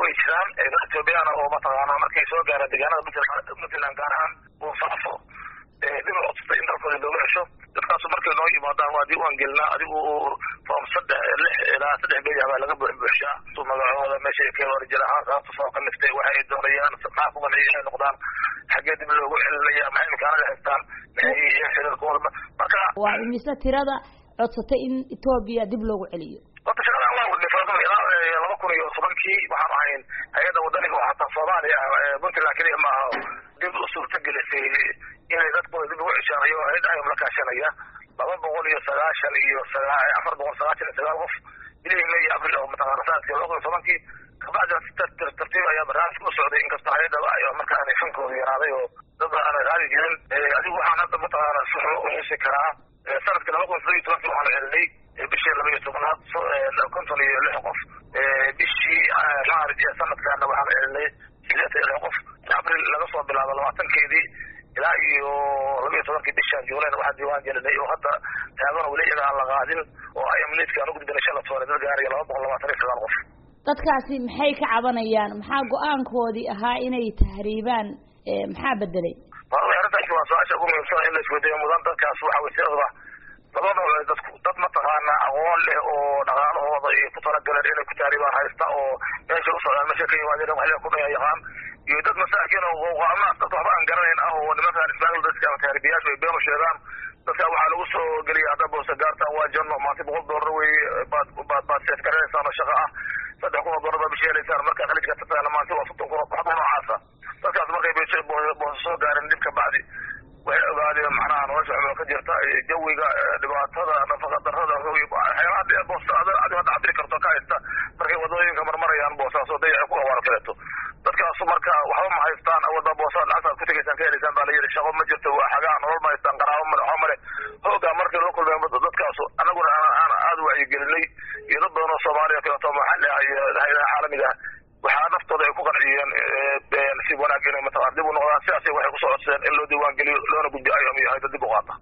way jiraan dad ethoobiyaana oo mataqaana markay soo gaaraan deegaanada puntland puntland gaar ahaan buufaafo dhibay codsatay in dalkooda looga cesho dadkaasu markay noo yimaadaan waa diiwaan gelinaa adigu form saddex lix ilaa saddex beri baa laga buuxbuuxshaa su magacooda meeshay ka warjir ahaan sababta soo kaliftay waxa ay doonayaan maxaa ku qanciya inay noqdaan xaggee dib loogu celinaya maxay imkaanada haystaan maxay yihiin xiriirkooda marka waa imise tirada codsatay in etoobiya dib loogu celiyo horta shaqadan waa wadnay faradun ilaa laba kun iyo tobankii waxaan ahayn hay-adda wadaniga oo hataa soomaaliya puntland keliya maaha dib u suurta gelisay inay dadkooda dib ugu ceshaanayo hay-ad ayam la kaashanaya laba boqol iyo sagaashan iyo afar boqol sagaashan iyo sagaal qof bilihii may iyo abril oo mataqaana sanadkii laba kun iyo tobankii kabacdina si tartiib ayaa barnaamijka u socday inkastoo hay-adaba ay markaa fankooda yaraaday oo dad aanay qaadi jirin adigu waxaan hadda mataqaana si xun u xusi karaa sanadkii laba kun iyo todobiyo tobankii waxaanu celinay bishii laba iyo tobnaad konton iyo lix qof bishii maarij ee sanadkaana waxaanu celinay sideetan iyo lix qof abril laga soo bilaabo labaatankeedii ilaa iyo laba iyo tobankii bishaan juulayna waxaa diiwaan gelinay oo hadda taagana weli iyaga aan la qaadin oo ay amniidka aan ugudbinay shala toole dad gaaraya laba boqol labaatan iyo sagaal qof dadkaasi maxay ka cabanayaan maxaa go-aankoodii ahaa inay tahriibaan maxaa bedelay wallahi arrintaasi waa su-aasha ugu muhiimsan in la isweydiiyo mudan dadkaas waxa way siadaba laba nooc dadku dad mataqaana aqoon leh oo dhaqaalahooda ay ku talagaleen inay ku tahriibaan haysta oo meesha u socdaan meesha ka yimaadeen waxle ku dhaya yaqaan iyo dad masaakiin oo qooqaamaas dad waxba aan garanayn ah oo nimankaan ismaagil dadka ama tahriibiyaashu ay been u sheegaan dadka waxaa lagu soo geliya hadda boosa gaartaan waa janno maanta boqol doolar wey baad baad baad seef garanaysaan oo shaqa ah saddex kun oo doolar baad bishi helaysaan markaa khaliijka tataana maanta waa soddon kun oo waxba noocaasa dadkaas markay boosa soo gaareen dib ka bacdi waxay ogaadeen macnaha nolosha cumilo ka jirta jawiga dhibaatada nafaqa darada waxyaalaha dee boosta adi hadda cabiri karto ka haysta markay wadooyinka marmarayaan boosaas oo dayaca ku awaaro kaleeto dadkaasu marka waxba ma haystaan awada boosa lacagtaad ku tegaysaan ka helaysaan baa la yidhi shaqo ma jirto waa xagaa nolol ma haystaan qaraabo male waxba male hoogaa markay loo kulmeen dadkaasu annaguna aan aada wacyigelinay iyo dad badan oo soomaaliya kaleeto maxalli ah iyo hay-adaha caalamiga ah waxaa naftooda ay ku qanciyeen nasiib wanaag inay mataqana dib u noqdaan sidaasay waxay kusoo codsadeen in loo diiwaan geliyo loona gudbiyo ayam iyo hayda dib u qaata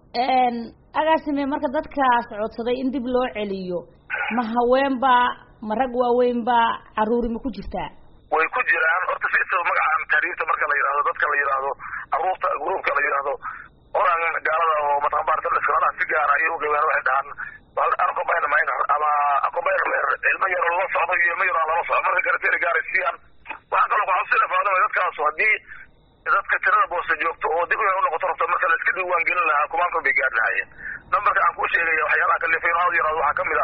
agaasime marka dadkaas codsaday in dib loo celiyo ma haweenbaa ma rag waaweynbaa caruuri ma ku jirtaa way ku jiraan horta si isaba magacaan tahriibta marka la yidhahdo dadka la yidhaahdo caruurta gruupka la yidhaahdo oran gaalada oo mataqan baartalaskalaha si gaara ayay uqaybeen waxay dhahaan arqobayn minor ama arqobayn ilmo yaroo lala socdo iyo ilmo yaroo aan lala socdo marka karateri gaaray siiyaan waxaa kaloo kuxabsida faadama dadkaasu haddii dadka tirada boosta joogto oo dib inay unoqoto rabto marka la iska diiwaan gelin lahaa kumaankan bay gaari lahaayeen nambarka aan kuu sheegaya waxyaalaha kalifay in hal yaraado waxaa kamid a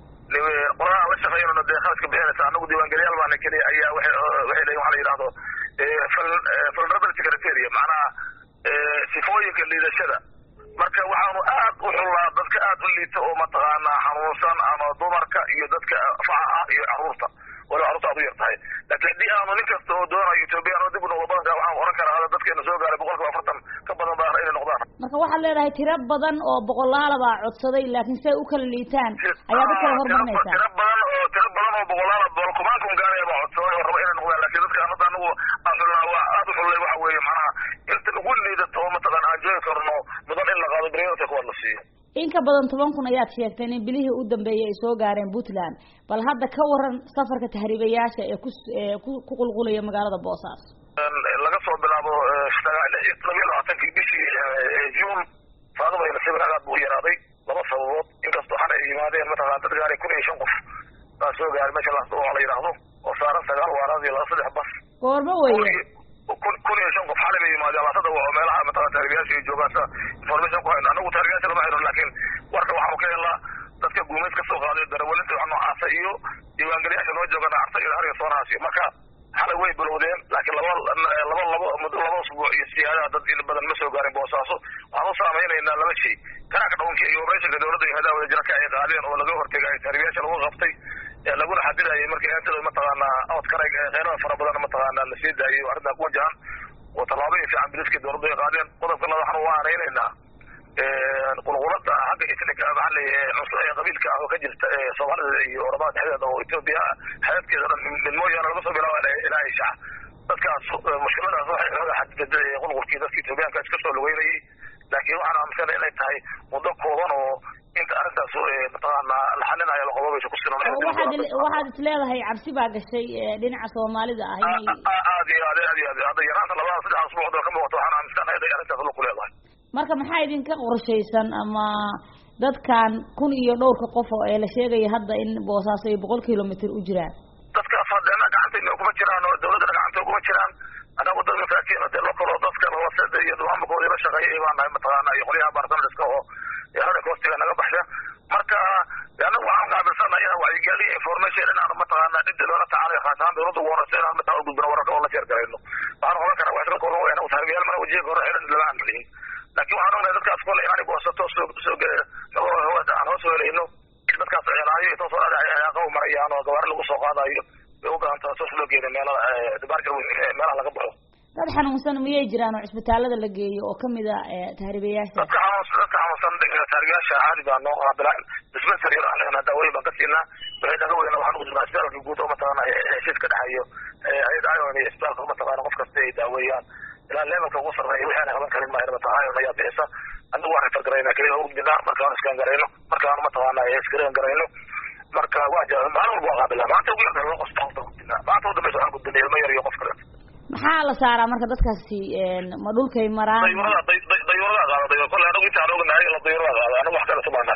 qoladaha la shaqeynona dee kharaska bixinaysa anagu diiwaangeliyaal baana keliya ayaa waxay waxay leeyihin waxa la yidhahdo vulnerability criteria macnaha sifooyinka liidashada marka waxaanu aad u xullaa dadka aad u liita oo mataqaanaa xanuunsan ama dumarka iyo dadka faca ah iyo caruurta waliba carruurta aad u yar tahay laakiin haddii aanu nin kasta oo doonayo ethoobiyan oo dib u noqdo badanka waxaan oran karaa hada dadkeena soo gaaray boqolkiiba afartan ka badan baa inay noqdaan marka waxaad leedahay tiro badan oo boqolaala baa codsaday laakiin say u kala liitaan ayaad u kala hormarinaysaa tiro badan oo tiro badan oo boqolaala boqol kumaankan gaaraya baa codsaday oo raba inay noqdaan laakiin dadka hadda anagu aan xullaa waa aad u xullay waxa weeye macnaha inta ugu liidato oo mataqaan aan joogi karno mudan in la qaado priority kuwaad la siiyo in ka badan toban kun ayaad sheegteen in bilihii u dambeeyay ay soo gaareen puntland bal hadda ka waran safarka tahriibayaasha ee ku ku ku qulqulaya magaalada boosaaso laga soo bilaabo labiyo labaatankii bishii juun faadaba ay nasiib aad buu u yaraaday laba sababood inkastoo xal ay yimaadeen mataqana dad gaaray kun iyo shan qof baa soo gaaray meesha laas oo la yidhaahdo oo saaran sagaal waaraad iyo laba saddex bas goorma weeye kun kun iyo shan qof xalay bay yimaadeen laasada oo meelaha mataqana tahriibayaasha ay joogaan sida information ku hayno anagu tahriibayaasha lama hayno laakiin warka waxaanu ka helnaa dadka guumeys ka soo qaaday darawalinta wax noocaasa iyo diiwaangeliyaasha noo jooga nacarta iyo hariga soonahaasi marka xalay way bilowdeen laakiin laba laba laba muddo laba usbuuc iyo siyaadaha dad in badan ma soo gaarin boosaaso waxaan u saameynaynaa laba shay kanaaka dhawanka iyo operatiinka dowladda iyo hadaha wadajira ka ay qaadeen oo laga hortegay tahriibayaasha lagu qabtay laguna xadidayay markii eentida mataqaanaa outkarayg qeynada fara badan mataqaanaa la sii daayay oo arrintaa ku wajahan oo tallaabooyin fiican biliska dowladda ay qaadeen qodobka labaad waxaan u aanaynaynaa qulqulada xagga islinka maxaa leeyahay cunsurada qabiilka ah oo ka jirta soomaalida iyo oramada dhexdeeda oo etoobiya xeebteeda dhan min mooyaane laga soo bilaaba ilaa ishac dadkaas mushkiladaas waxay xooga xadiday qulqulkii dadka etoobiyaanka iska soo lugeynayay laakiin waxaan aaminsanay inay tahay muddo kooban oo inta arrintaas mataqaana la xalinayo laqobabaysa kusinan waxaad waxaad is leedahay cabsi baa gashay dhinaca soomaalida ah inay aad iyo aad aad iyo aad hadda yaraanta labada saddex asbuuc oo ka muuqato waxaan aaminsanahay inay arrintaas lug ku leedahay marka maxaa idinka qorshaysan ama dadkan kun iyo dhowrka qof oo ee la sheegaya hadda in boosaaso ay boqol kilomitr u jiraan dadkaas hadeena gacantayna kuma jiraan oo dawladdana gacanta kuma jiraan anagu dad masaakiin dee lokalo dadkan hoose iyo maamulkooda la shaqeeyay baan nahay mataqaana iyo qolyaha baartamiska oo yaranka hoostiga naga baxsha marka anagu waxaan qaabilsanaya wacyigelin information inaan mataqaana cidda loola tacaalayo khaas ahaan dawladda ugu horeysa inaan mataa gudbino wararka oo la sheergarayno waxaan oran karaa waa isla kor anagu taaribiyaal mana wajiga hore xiran lama aan malihin laakiin waxaan ognahay dadkaas kole inaan goosato soo soo aan hoos weelayno dadkaas ceenaayo intoo soo dhadhacay ayaaqaw marayaan oo gawaari lagu soo qaadayo bay u baahan tahay sos loo geeday meelaha baarka meelaha laga baxo dad xanuunsan miyay jiraan oo cisbitaalada la geeyo oo kamid a tahribayaasha dadka xanuunsan dadka xanuunsan tahribayaasha caadi baa noo qaabilaan dispensary aan leenahay daawooyin baan ka siinaa wixii naga weyna waxaan ugu jirnaa isbitaalka guud oo mataqaana heshiis ka dhexeeyo hay-ada ion iyo isbitaalka mataqaana qof kasta ay daaweeyaan ilaa levelka ugu sarreeya wixii aan qaban karin maayo mataqaana ion ayaa bixisa anigu waan refer garayna keliya ugu gudbinaa markaan iskaan garayno markaan mataqaana iskareen garayno marka waa jaa maalin walba waa qaabilaa maanta ugu yarta loo qosta horta gudbinaa maanta u dambeysa waxaan gudbinay ilmo yar iyo qof kale maxaa la saaraa marka dadkaasi ma dhulkay maraan dayuurada dayuurada qaada dayuur kolle anagu intaan ognahay la dayuurada qaada anagu wax kale sumaanaa